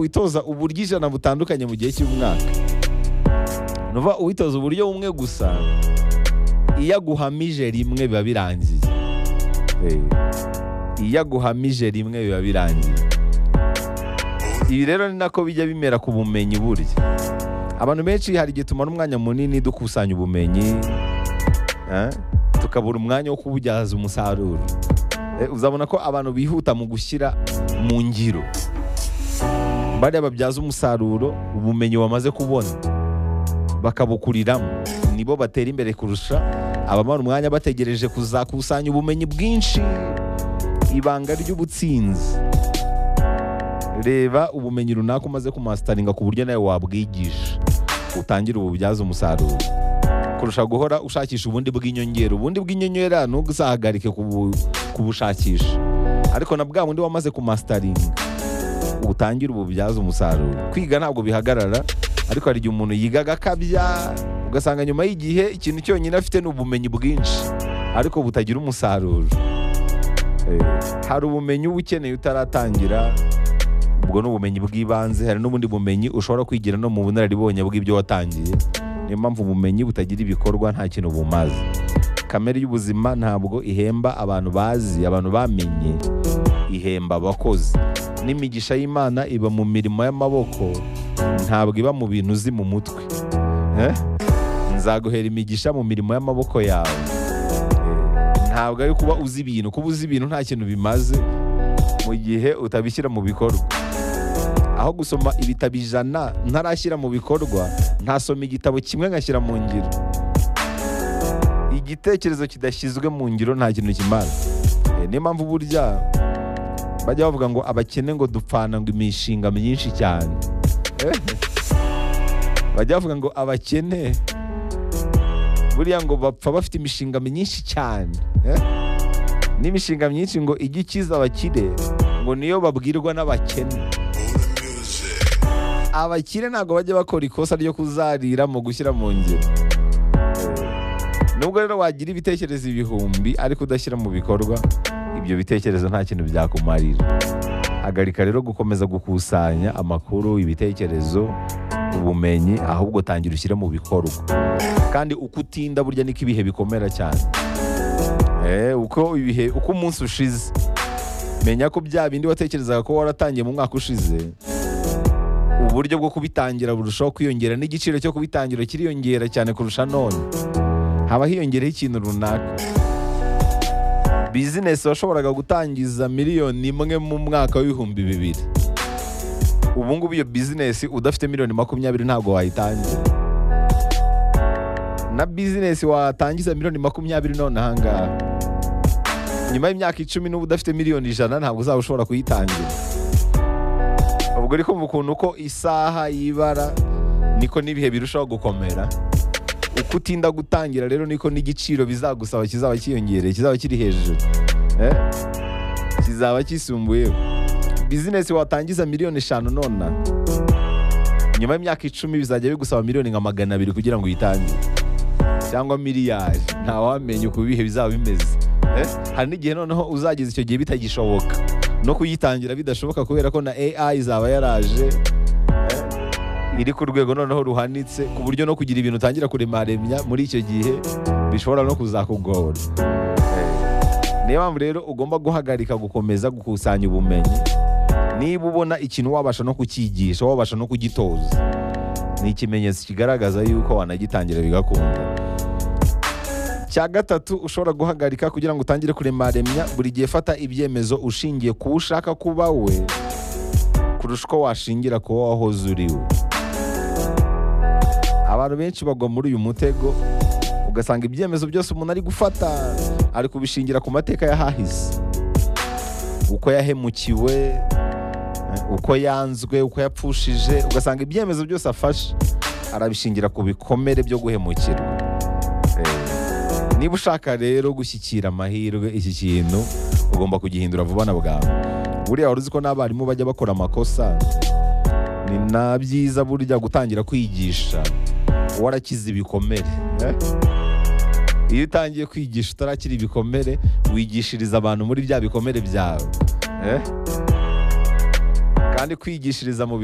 witoza uburyo ijana butandukanye mu gihe cy'umwaka ni ukuvuga uwitoza uburyo bumwe gusa iyo aguhamije rimwe biba birangiye Eh, iyo aguhamije rimwe biba birangiye ibi rero ni nako bijya bimera ku bumenyi burya abantu benshi hari igihe tumara umwanya munini dukusanya ubumenyi eh, tukabura umwanya wo kububyaza umusaruro Eh, uzabona ko abantu bihuta mu gushyira mu ngiro bariya babyaza umusaruro ubumenyi wamaze kubona bakabukuriramo nibo batera imbere kurusha abamara umwanya bategereje kuzakusanya ubumenyi bwinshi ibanga ry'ubutsinzi reba ubumenyi runaka umaze kumasitaringa ku buryo nawe wabwigisha utangire ububyaza umusaruro kurusha guhora ushakisha ubundi bw'inyongera ubundi bw'inyongera ntuzahagarike kubu- kubushakisha ariko na bwa bundi wamaze kumasitaringa utangire ububyaza umusaruro kwiga ntabwo bihagarara ariko hari igihe umuntu yiga agakabya ugasanga nyuma y'igihe ikintu cyonyine afite ni ubumenyi bwinshi ariko butagira umusaruro Eh, hari ubumenyi uba ukeneye utaratangira ubwo ni ubumenyi bw'ibanze hari n'ubundi bumenyi ushobora kwigira no mu bunararibonye bw'ibyo watangiye niyo mpamvu ubumenyi butagira ibikorwa nta kintu bumaze kamere y'ubuzima ntabwo ihemba abantu bazi abantu bamenye ihemba abakozi n'imigisha y'imana iba mu mirimo y'amaboko ntabwo iba mu bintu uzi mu mutwe Eh? nzaguhera imigisha mu mirimo y'amaboko yawe Eh, ntabwo ari kuba uzi ibintu kuba uzi ibintu nta kintu bimaze mu gihe utabishyira mu bikorwa aho gusoma ibitabo ijana ntarashyira mu bikorwa ntasoma igitabo kimwe nkashyira mu ngiro igitekerezo kidashyizwe mu ngiro nta kintu kimara Eh, niyo mpamvu burya bajya bavuga ngo abakene ngo dupfana ngo imishinga myinshi cyane Eh, bajya bavuga ngo abakene buriya ngo bapfa bafite imishinga myinshi cyane Eh, n'imishinga myinshi ngo ijye ikiza abakire ngo niyo babwirwa n'abakene abakire ntabwo bajya bakora ikosa ryo kuzarira mu gushyira mu ngiro nubwo rero wagira ibitekerezo ibihumbi ariko udashyira mu bikorwa ibyo bitekerezo nta kintu byakumarira hagarika rero gukomeza gukusanya amakuru ibitekerezo ubumenyi ahubwo tangira ushyire mu bikorwa kandi uko utinda burya niko ibihe bikomera cyane Eh, uko ibihe uko umunsi ushize menya ko bya bindi watekerezaga ko waratangiye mu mwaka ushize uburyo bwo kubitangira burushaho kwiyongera n'igiciro cyo kubitangira kiriyongera cyane kurusha none haba hiyongereho ikintu runaka bizinesi washoboraga gutangiza miliyoni imwe mu mwaka w'ibihumbi bibiri ubu ngubu iyo bizinesi udafite miliyoni makumyabiri ntabwo wayitangira na bizinesi watangiza miliyoni makumyabiri none ahangaha nyuma y'imyaka icumi n'ubu udafite miliyoni ijana ntabwo uzaba ushobora kuyitangira ubwo uri kumva ukuntu uko isaha y'ibara niko n'ibihe birushaho gukomera uko utinda gutangira rero niko n'igiciro bizagusaba kizaba kiyongereye kizaba kiri hejuru Eh? kizaba kisumbuyeho bizinesi watangiza miliyoni eshanu nona nyuma y'imyaka icumi bizajya bigusaba miliyoni nka magana abiri kugira ngo uyitangire cyangwa miliyari ntawamenya uko ibihe bizaba bimeze Eh? hari n'igihe noneho uzageza icyo gihe bitagishoboka no kuyitangira bidashoboka kubera ko na AI izaba yaraje eh, iri ku rwego noneho ruhanitse ku buryo no kugira ibintu utangira kuremaremya muri icyo gihe bishobora no kuzakugora Eh, niyo mpamvu rero ugomba guhagarika gukomeza gukusanya ubumenyi niba ubona ikintu wabasha no kucyigisha wabasha no kugitoza ni ikimenyetso kigaragaza yuko wanagitangira bigakunda cya gatatu ushobora guhagarika kugira ngo utangire kuremaremya buri gihe fata ibyemezo ushingiye ku wo ushaka kuba we kurusha uko washingira ku wo wahoze uri we abantu benshi bagwa muri uyu mutego ugasanga ibyemezo byose umuntu ari gufata ari kubishingira ku mateka y'ahahise uko yahemukiwe eh, uko yanzwe uko yapfushije ugasanga ibyemezo byose afashe arabishingira ku bikomere byo guhemukirwa Eh, Niba ushaka rero gushyikira amahirwe iki kintu ugomba kugihindura vuba na bwangu. Buriya wari uzi ko n'abarimu bajya bakora amakosa ni na byiza burya gutangira kwigisha warakize ibikomere. eh? Iyo utangiye kwigisha utarakira ibikomere wigishiriza abantu muri bya bikomere byawe. eh? kandi kwigishiriza mu bikorwa